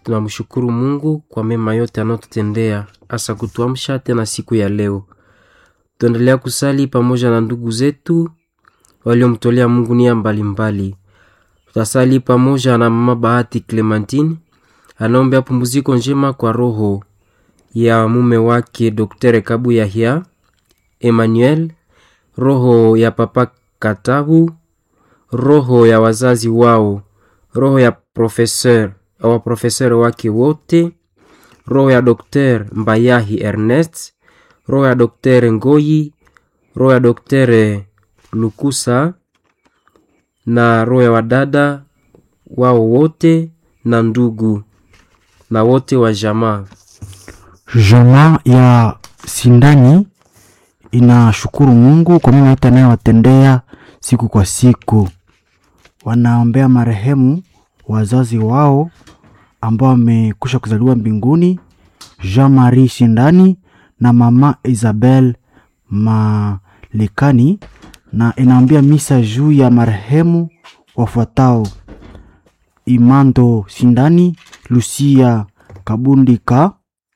tunamshukuru Mungu kwa mema yote anayotutendea, hasa kutuamsha tena siku ya leo. Tuendelea kusali pamoja na ndugu zetu waliomtolea Mungu nia mbalimbali. Tutasali pamoja na mama Bahati Clementine anaombea pumziko njema kwa roho ya mume wake Dr. Kabu Yahya Emmanuel, roho ya papa Katabu, roho ya wazazi wao, roho ya professeur wa professeur wake wote, roho ya Dr. Mbayahi Ernest, roho ya Dr. Ngoyi, roho ya Dr. Lukusa na roho ya wadada wao wote na ndugu na wote wa jamaa. Jamaa ya Sindani inashukuru Mungu kwa mema yote anayowatendea siku kwa siku. Wanaombea marehemu wazazi wao ambao wamekwisha kuzaliwa mbinguni, Jean Marie Sindani na mama Isabel Malikani, na inaombea misa juu ya marehemu wafuatao: Imando Sindani, Lucia Kabundika,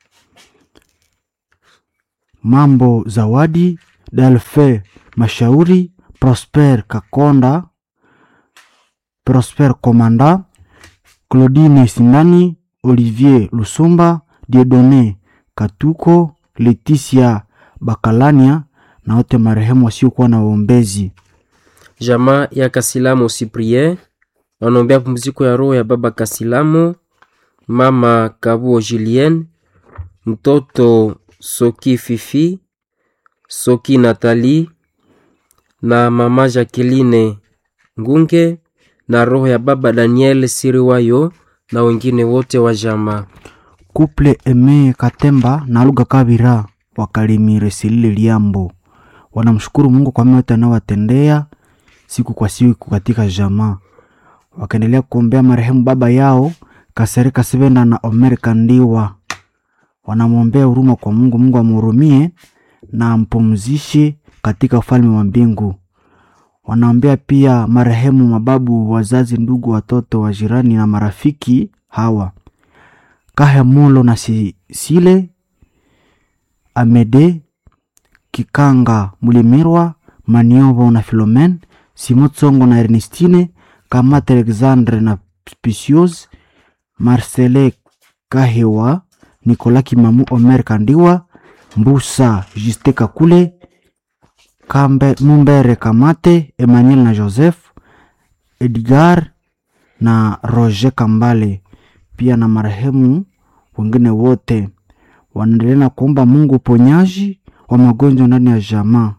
Mambo Zawadi, Delfe Mashauri, Prosper Kakonda, Prosper Komanda, Claudine Sindani, Olivier Lusumba, Diedone Katuko, Leticia Bakalania na wote marehemu wasiokuwa na waombezi. Jamaa ya Kasilamo Cyprien wanaombea pumziko ya roho ya baba Kasilamo, mama Kabuo Julien, mtoto Soki Fifi, Soki Natali na mama Jacqueline Ngunge na roho ya baba Daniel Siriwayo na wengine wote wa jamaa. Kuple Eme Katemba na Luga Kabira wakalimire Silile Liambo wanamshukuru Mungu kwa mema yote anayowatendea siku kwa siku katika jamaa, wakaendelea kuombea marehemu baba yao Kasereka Sevenda na Omer Kandiwa. Wanamwombea huruma kwa Mungu, Mungu amhurumie na ampumzishe katika ufalme wa mbingu. Wanaombea pia marehemu mababu, wazazi, ndugu, watoto wa jirani na marafiki hawa Kahemulo na Sisile Amede Kikanga Mulimirwa Maniovo na Filomen Simotsongo na Ernestine Kamate Alexandre na Spicios Marcele Kahewa Nikola Kimamu Omer Kandiwa Mbusa Juste Kakule Kambe Mumbere Kamate Emmanuel na Joseph Edgar na Roger Kambale pia na marehemu wengine wote wanaendelea na kuomba Mungu uponyaji wa magonjwa ndani ya jamaa.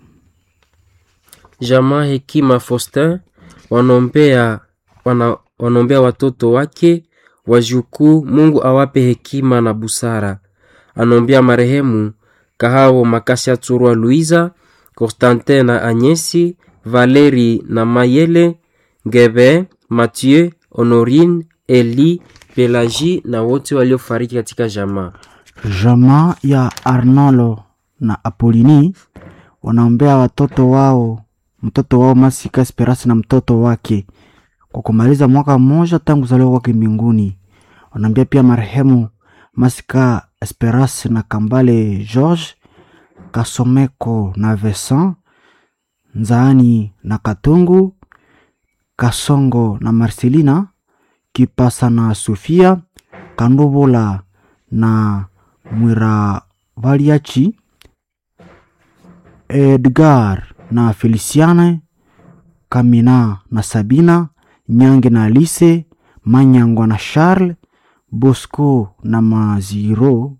Jamaa Hekima Faustin wanaombea wana, wanaombea watoto wake wajukuu, Mungu awape hekima na busara. Anaombea marehemu Kahao Makasia Tsurwa Luiza, Constantin na Anyesi, Valeri na Mayele, Ngebe, Mathieu, Honorine, Eli, Pelagie na wote waliofariki katika jamaa. Jamaa ya Arnolo na Apolini wanaombea watoto wao, mtoto wao Masika Esperance na mtoto wake kwa kumaliza mwaka mmoja tangu kuzaliwa kwake mbinguni. Wanaombea pia marehemu Masika Esperance na Kambale George Kasomeko na Vincent Nzaani na Katungu Kasongo na Marcelina Kipasa na Sofia Kandubula na Mwiravaliachi Edgar na Feliciane Kamina na Sabina Nyange na Alice Manyangwa na Charles Bosco na Maziro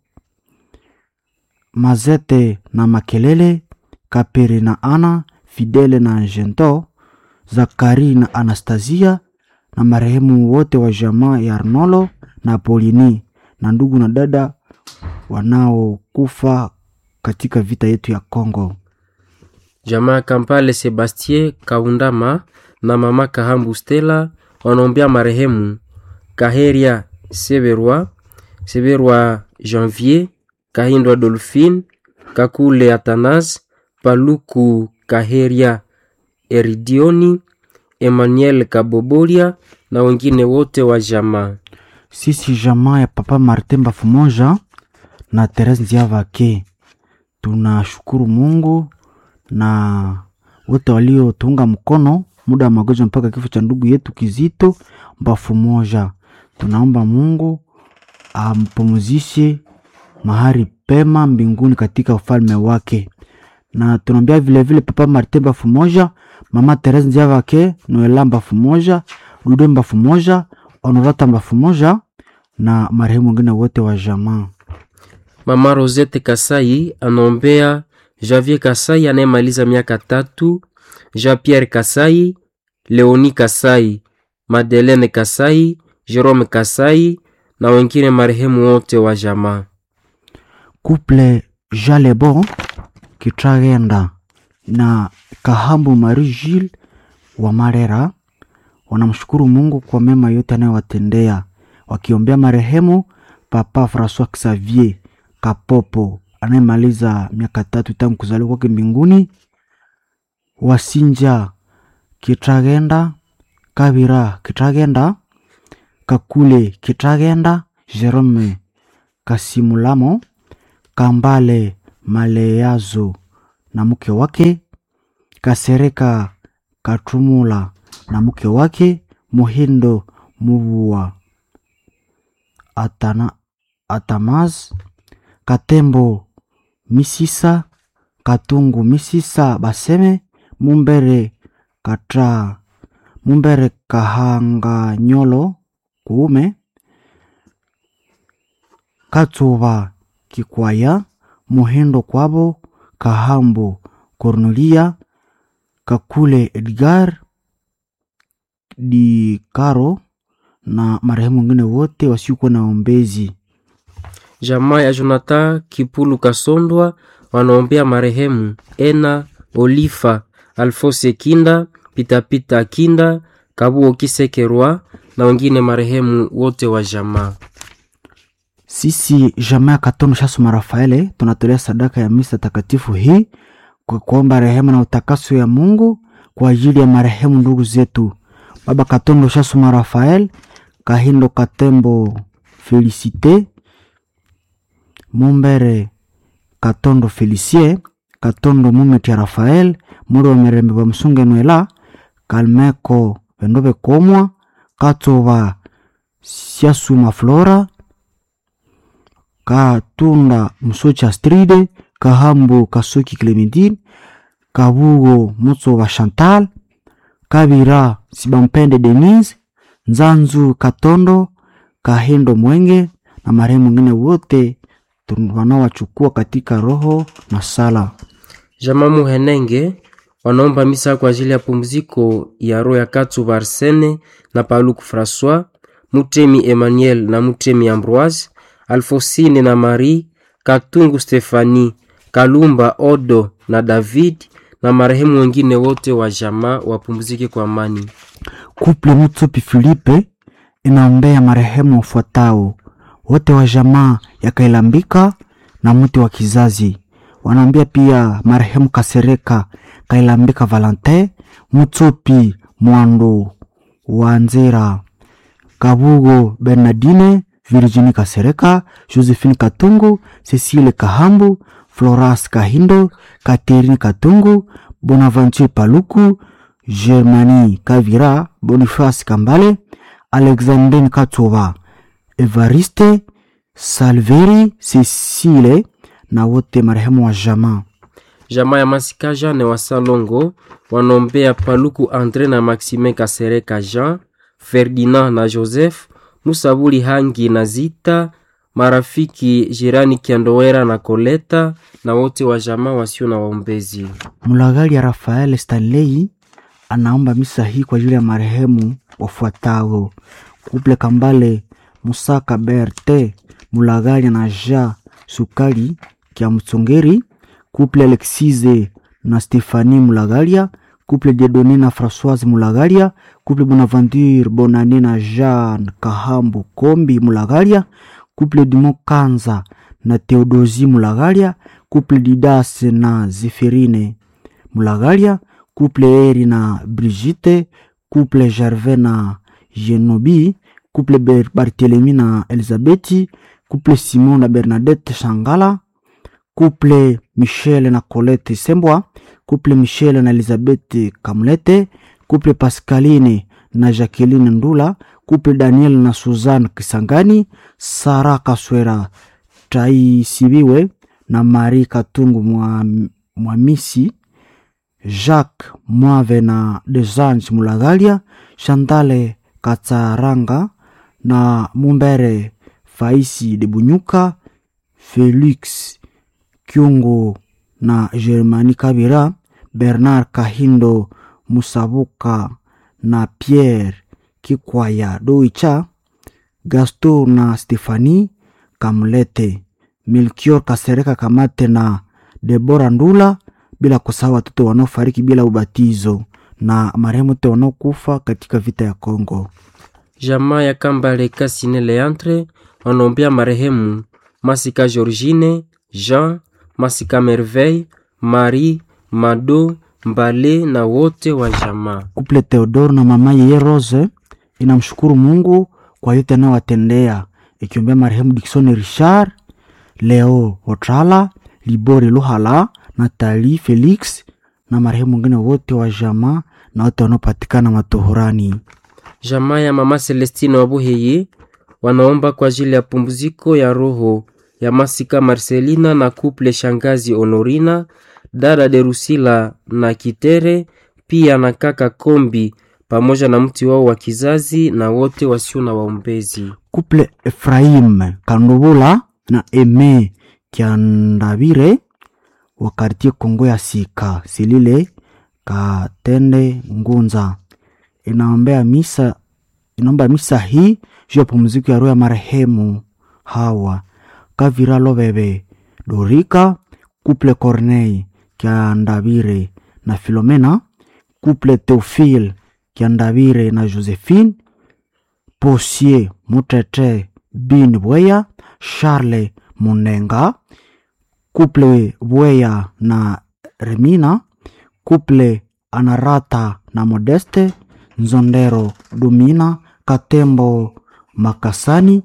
Mazete na Makelele Kapere na Ana Fidele na Gento Zakari na Anastasia na marehemu wote wa jamaa ya Arnolo na Polini na ndugu na dada wanaokufa katika vita yetu ya Kongo. Jamaa Kampale Sebastien Kaundama na mama Kahambu Stella wanaombea marehemu Kaheria Severwa, Severwa Janvier, Kahindwa Dolphine, Kakule Atanas, Paluku Kaheria Eridioni, Emmanuel Kabobolia na wengine wote wa jamaa. sisi jamaa ya papa Martin Bafumoja na Therese Nziavake tunashukuru Mungu na wote waliotuunga mkono muda wa magonjwa mpaka kifo cha ndugu yetu Kizito Bafumoja. Tunaomba Mungu ampumzishe mahali pema mbinguni katika ufalme wake, na tunaombea vilevile papa Martin Bafumoja, mama Therese Nziavake, Noela Bafumoja, Dude Bafumoja, Honorata Bafumoja na marehemu wengine wote wa jamaa. Mama Rosette Kasai anaombea Javier Kasai anayemaliza miaka tatu, Jean Pierre Kasai, Leoni Kasai, Madeleine Kasai, Jerome Kasai na wengine marehemu wote wa jamaa. Couple Jalebo Kitragenda na Kahambu Marie Gilles wa Marera wanamshukuru Mungu kwa mema yote anayowatendea wakiombea marehemu Papa Francois Xavier Kapopo anayemaliza miaka tatu tangu kuzaliwa kwake mbinguni, Wasinja Kitragenda, Kabira Kitragenda, Kakule Kitragenda, Jerome Kasimulamo, Kambale Maleyazo na mke wake, Kasereka Katumula na mke wake, Muhindo Muvua Atana, Atamaz Katembo Misisa Katungu Misisa Baseme Mumbere Katra Mumbere Kahanga Nyolo Kuume Katsuva Kikwaya Muhindo Kwabo Kahambo Cornelia Kakule Edgar Di Karo na marehemu wengine wote wasiokuwa na ombezi. Jamaa ya Jonathan Kipulu Kasondwa wanaombea marehemu Ena Olifa Alfose Kinda Pitapita Kinda Kabuo Kisekerwa na wengine marehemu wote wa jamaa. Sisi jamaa ya Katono Shasuma Rafaele tunatolea sadaka ya misa takatifu hii kwa kuomba rehema na utakaso ya Mungu kwa ajili ya marehemu ndugu zetu Baba Katondo Shasuma Rafael, Kahindo Katembo Felicite, Mumbere Katondo Felicie, Katondo Mumetia Rafael, Muri wa Mirembe wa Msunge Nwela, Kalmeko Vendobe Komwa, Katova Siasuma Flora, Katunda Musocha Stride, Kahambu Kasuki Clementine, Kabugo Mutsova Chantal, Kabira Sibampende Denise, Nzanzu Katondo, Kahindo Mwenge na marehemu wengine wote wanaowachukua katika roho na sala. Jamaa Muhenenge wanaomba misa kwa ajili ya pumziko ya roho ya Katsuba Arsene na Paluku Francois, Mutemi Emmanuel na Mutemi Ambroise, Alfosine na Marie, Katungu Stefani, Kalumba Odo na David na marehemu wengine wote wa jamaa wapumzike kwa amani. Kuple Mutsopi Filipe inaombea marehemu wafuatao wote wa jamaa ya Kailambika na mti wa kizazi. Wanaombea pia marehemu Kasereka Kailambika Valentin, Mutsopi Mwando Wanzera, Kabugo Bernardine, Virginie Kasereka, Josephine Katungu, Cecile Kahambu, Floras Kahindo, Katerine Katungu, Bonaventure Paluku, Germani Kavira, Boniface Kambale, Alexandrine Katova, Evariste Salveri, Cecile na wote marehemu wa jamaa. Jamaa ya Masika Jean wa Salongo wanaombea Paluku Andre na Maxime Kasereka Jean, Ferdinand na Joseph, Musabuli Hangi na Zita, marafiki jirani Kiandowera na Koleta na wote wa jamaa wasio na waombezi. Mulagali ya Rafael Stanley anaomba misa hii kwa ajili ya marehemu wafuatao: Kuple Kambale Musaka Berte Mulagali na Ja Sukali Kya Mtsongeri, Kuple Alexise na Stefani Mulagalia, Kuple Diedone na Françoise Mulagalia, Kuple Bonaventure Bonane na Jean Kahambu Kombi Mulagalia, Kuple Dimo Kanza na Theodosi Mulagalia, Kuple Didas na Zeferine Mulagalia, Kuple Eri na Brigitte, Kuple Gervais na Genobi, couple Ber- barthelemy na elizabeti couple simon na bernadette shangala couple michel na colette sembwa couple michel na elizabeth kamlete couple pascaline na jacqueline ndula couple daniel na suzanne kisangani sara kaswera taisibiwe na marie katungu mwa, mwamisi jacques mwave na desange mulagalia chantale katsaranga na mumbere faisi de bunyuka felix kyungu na germani kabira bernard kahindo musabuka na pierre kikwaya doicha gaston na stefani kamlete milkior kasereka kamate na debora ndula bila kusahau watoto wanaofariki bila ubatizo na marehemu wote wanaokufa katika vita ya Kongo. Jamaa ya Kambale Kasine Leantre wanaombea marehemu Masika Georgine, Jean, Masika Merveille, Marie, Mado, Mbale na wote wa jamaa. Kuple Theodore na mama yeye Rose inamshukuru Mungu kwa yote anayowatendea, ikiombea marehemu Dickson Richard, Leo Otrala, Libori Luhala, Natali Felix na marehemu wengine wote wa jamaa na wote wanaopatikana matohorani. Jamaa ya mama Celestine Wabuheye wanaomba kwa ajili ya pumziko ya roho ya Masika Marcelina na kuple shangazi Honorina, dada Derusila na Kitere, pia na kaka Kombi pamoja na mti wao wa kizazi na wote wasio na waombezi. Kuple Efraim Kandubula na Eme Kiandabire wa kartie Kongo ya Sika Silile Katende Ngunza inaombea misa inaomba misa hii juu ya pumziko ya roho ya marehemu Hawa Kavira Lobebe Dorika Kuple Corneille Kiandabire na Filomena Kuple Theophile Kiandabire na Josephine Posier Mutete Bin Bweya Charles Munenga Couple Bweya na Remina Couple Anarata na Modeste Nzondero Dumina Katembo Makasani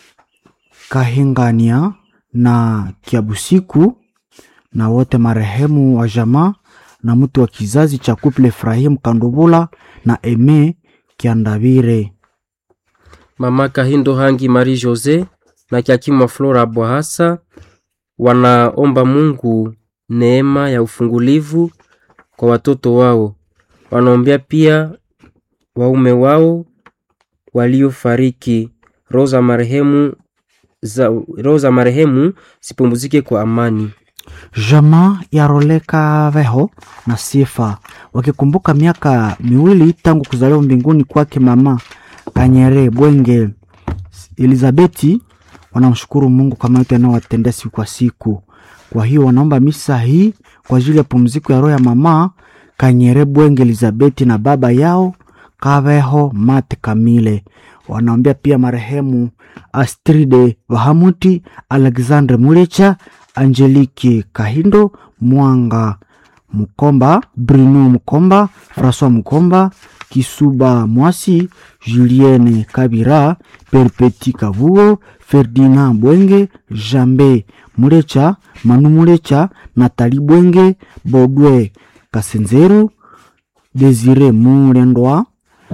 Kahingania na Kiabusiku na wote marehemu wa jamaa na mtu wa kizazi cha Couple Efrahim Kandubula na Eme Kiandabire. Mama Kahindo Hangi Marie Jose na Kiakimwa Flora Bwahasa wanaomba Mungu neema ya ufungulivu kwa watoto wao. Wanaombea pia waume wao waliofariki, roho za marehemu za roho za marehemu zipumzike kwa amani. Jamaa ya Roleka Veho na Sifa wakikumbuka miaka miwili tangu kuzaliwa mbinguni kwake mama Kanyere Bwenge Elizabeti, wanamshukuru Mungu kwa yote anayowatendea siku kwa siku. Kwa hiyo wanaomba misa hii kwa ajili ya pumziko ya roho ya mama Kanyere Bwenge Elizabeti na baba yao Kaveho Mate Kamile. Wanaombea pia marehemu Astride Vahamuti, Alexandre Mulecha, Angeliki Kahindo, Mwanga Mukomba, Bruno Mukomba, François Mukomba, Kisuba Mwasi, Julienne Kabira, Perpeti Kavuo, Ferdinand Bwenge, Jambe Mulecha, Manu Mulecha, Natali Bwenge, Bodwe Kasenzeru, Desire Mulendwa,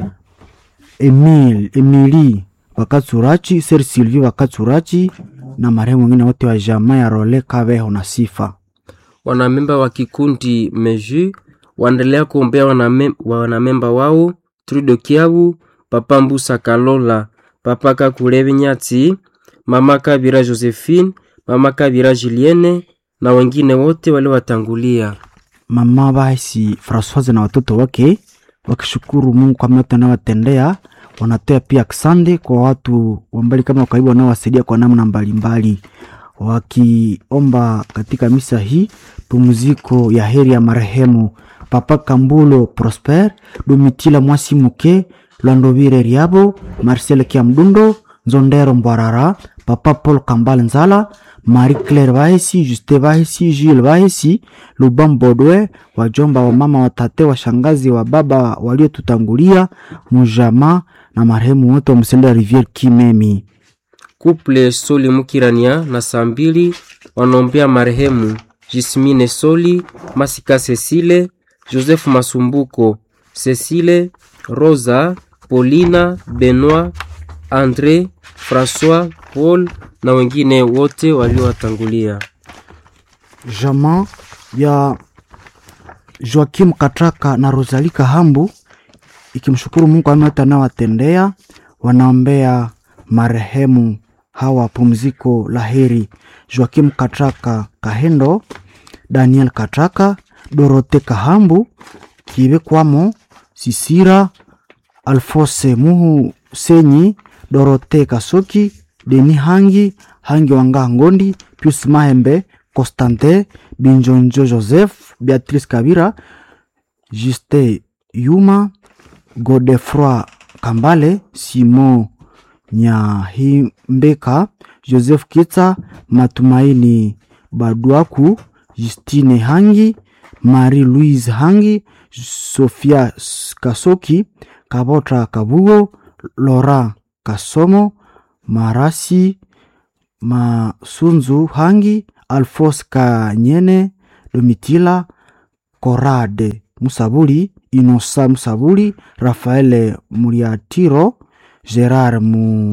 Emil, Emili Wakatsurachi, Ser Sylvie Wakatsurachi na marehemu wengine wote wa jamaa ya Role Kaveho na Sifa. Wanamemba wa kikundi Meju waendelea kuombea waname- wanamemba wao Trudo Kiabu, Papa Mbusa Kalola, Papa Kakule Nyati, Mama Kabira Josephine, Mama Kabira Julienne na wengine wote waliowatangulia. Mama basi Francoise na watoto wake wakishukuru Mungu kwa yote anayowatendea. Wanatoa pia ksande kwa watu wa mbali kama karibu wanaowasaidia kwa namna mbalimbali, wakiomba katika misa hii pumziko ya heri ya marehemu Papa Kambulo Prosper, Domitila Mwasi Muke, Lwandovire Riabo, Marcel Kiamdundo, Nzondero Mbwarara, Papa Paul Kambale Nzala, Marie Claire Bahesi, Juste Bahesi, Jules Bahesi, Lubam Bodwe, wajomba wa mama, watate, washangazi wa baba waliotutangulia, mujama na marehemu wote wa msendo ya Riviere Kimemi. Couple Soli Mukirania na saa mbili wanaombea marehemu Jismine Soli, Masika Cecile, Joseph Masumbuko, Cecile, Rosa, Paulina, Benoit, Andre, François, Paul na wengine wote waliowatangulia. Jamaa ya Joakim Katraka na Rosalie Kahambu ikimshukuru Mungu ameota anawatendea, wanaombea marehemu hawa pumziko la heri: Joakim Katraka Kahendo, Daniel Katraka, Dorote Kahambu, Kibekwamo Sisira, Alfose Muhu Senyi, Dorote Kasoki, Deni Hangi, Hangi Wanga Ngondi, Pius Mahembe, Constantin Binjonjo Joseph, Beatrice Kabira, Juste Yuma, Godefroi Kambale, Simon Nyahimbeka, Joseph Kitsa, Matumaini Baduaku, Justine Hangi, Marie Louise Hangi, Sofia Kasoki, Kabota Kabugo, Laura Kasomo, Marasi Masunzu Hangi, Alphonse Kanyene, Domitila Korade Musabuli, Inosa Musabuli, Rafael Muriatiro, Gerard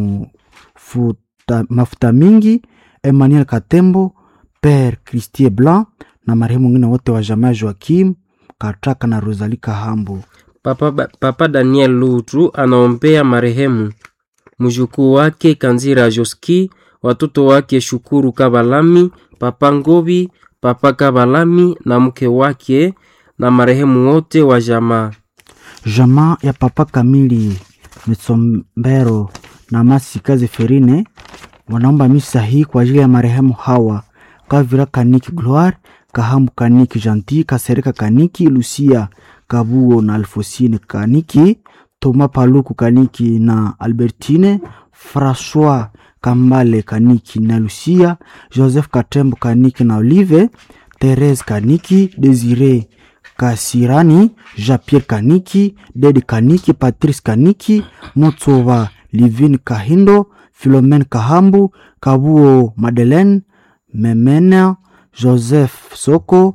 Mufuta, Mafuta Mingi, Emmanuel Katembo, Père Christie Blanc na marehemu wengine wote wa jamaa Joakim Katraka na Rosalie Kahambo. Papa, Ba- Papa Daniel Lutu anaombea marehemu mjukuu wake Kanzira Joski, watoto wake Shukuru Kabalami, Papa Ngobi, Papa Kabalami na mke wake na marehemu wote wa jamaa. Jamaa ya Papa Kamili Mitsombero na Masika Zeferine wanaomba misa hii kwa ajili ya marehemu hawa Kavira Kaniki Gloire, Kahambu Kaniki Janti, Kasereka Kaniki, Lucia Kabuo na Alfosine Kaniki, Toma Paluku Kaniki na Albertine, François Kambale Kaniki na Lucia, Joseph Katembo Kaniki na Olive, Therese Kaniki, Desire Kasirani, Jean-Pierre Kaniki, Dedi Kaniki, Patrice Kaniki, Motsova Livine Kahindo, Philomene Kahambu, Kabuo Madeleine, Memena, Joseph Soko,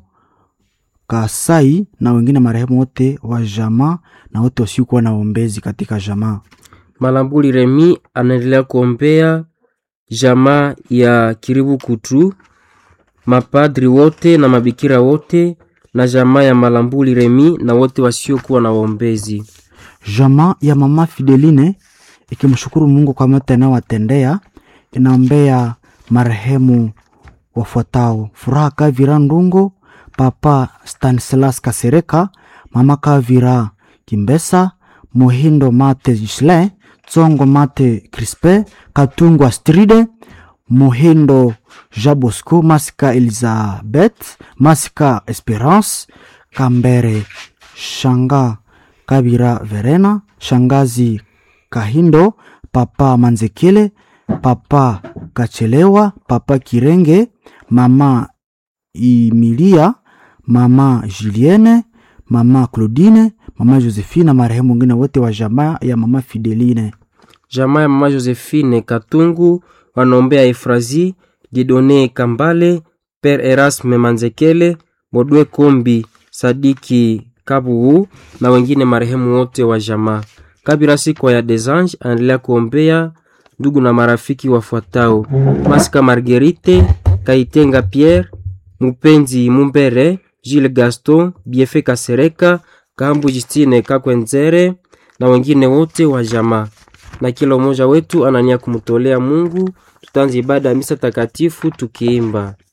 Kasai na wengine marehemu wote wa jamaa na wote wasiokuwa na ombezi katika jamaa. Malambuli Remi anaendelea kuombea jamaa ya Kiribu Kutu, mapadri wote na mabikira wote na jamaa ya Malambuli Remi na wote wasiokuwa na waombezi. Jamaa ya mama Fideline ikimshukuru Mungu kwa yote anayowatendea, inaombea marehemu wafuatao: Furaha Kavira Ndungo, Papa Stanislas Kasereka, Mama Kavira Kimbesa, Muhindo Mate Gislin, Tsongo Mate Crispe, Katungu Astride, Muhindo Jabosco, Masika Elizabeth, Masika Esperance, Kambere Shanga Kabira Verena, Shangazi Kahindo, Papa Manzekele, Papa Kachelewa, Papa Kirenge, Mama Emilia, Mama Julienne, Mama Claudine, Mama Josephine na marehemu wengine wote wa jamaa ya Mama Fideline. Jamaa ya mama Josephine Katungu wanaombea Efrazi Didone Kambale, Père Erasme Manzekele, Bodwe Kombi, Sadiki Kabugu na wengine marehemu wote wa jamaa. Kabira Sikwa ya Desange anaendelea kuombea ndugu na marafiki wafuatao: Masika Marguerite, Kaitenga Pierre, Mupenzi Mumbere, Gilles Gaston, Biefe Kasereka, Kambu Justine Kakwenzere na wengine wote wa jamaa. Na kila mmoja wetu anania kumtolea Mungu. Tutaanza ibada ya misa takatifu tukiimba